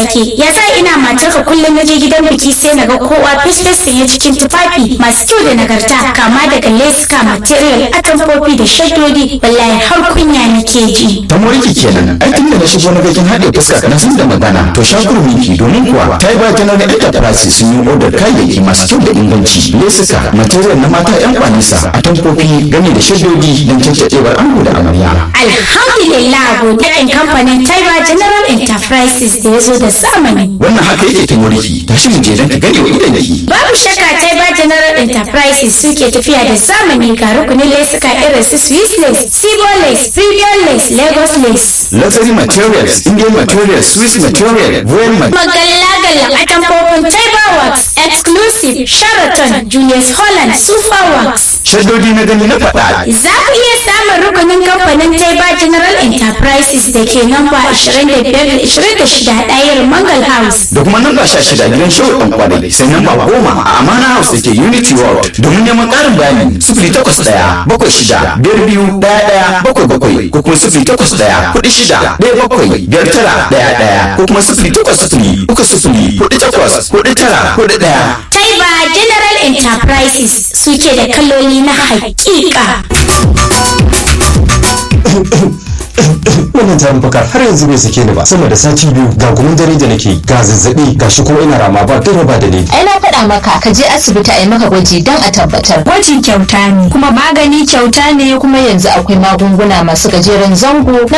sake ya sa ina matarka kullum na je gidan biki sai na ga kowa fesfes sanye cikin tufafi masu kyau da nagarta kama daga leska material atamfofi da shaddodi wallahi har kunya nake ji ta moriki kenan ai tun da na shigo na gajin haɗe fuska na san da magana to shakuru miki domin kuwa ta yi bakin na enterprise sun yi odar kayayyaki masu kyau da inganci lesuka material na mata yan kwanisa atamfofi game da shaddodi don cancaɗewar ango da amarya alhamdulillah godiyan kamfanin taiba general enterprises da ya zo da zamani wannan haka yake ta moriki tashi mu je don ka gane wa idan ki babu shakka taiba general enterprises suke tafiya da zamani ga rukunin lesuka irin su swiss lace sibo lace premium lace lagos lace luxury materials indian materials swiss material royal material magalla-galla a tamfofin taiba works exclusive sheraton julius holland super works shaddodi na gani na faɗa za ku iya samun rukunin kamfanin taiba general enterprises da ke namba 25-26 ɗayar mangal house da kuma namba sha shida gidan show ɗan kwadai sai namba goma a amana house da ke unity world domin neman ƙarin bayani sifili takwas ɗaya bakwai shida biyar biyu ɗaya ɗaya bakwai bakwai ko kuma sifili takwas ɗaya kuɗi shida ɗaya bakwai biyar tara ɗaya ɗaya ko kuma sifili takwas sifili uku sifili kuɗi takwas kuɗi tara kuɗi ɗaya. taiba general enterprises suke da kaloli na hakika wannan tarin fuka har yanzu bai sake ni ba sama da sati biyu ga gumin dare da nake ga zazzabi ga shi kuma ina rama ba dare ba da ni ai na faɗa maka ka je asibiti a yi maka gwaji don a tabbatar Gwaji kyauta ne. kuma magani kyauta ne kuma yanzu akwai magunguna masu gajeren zango na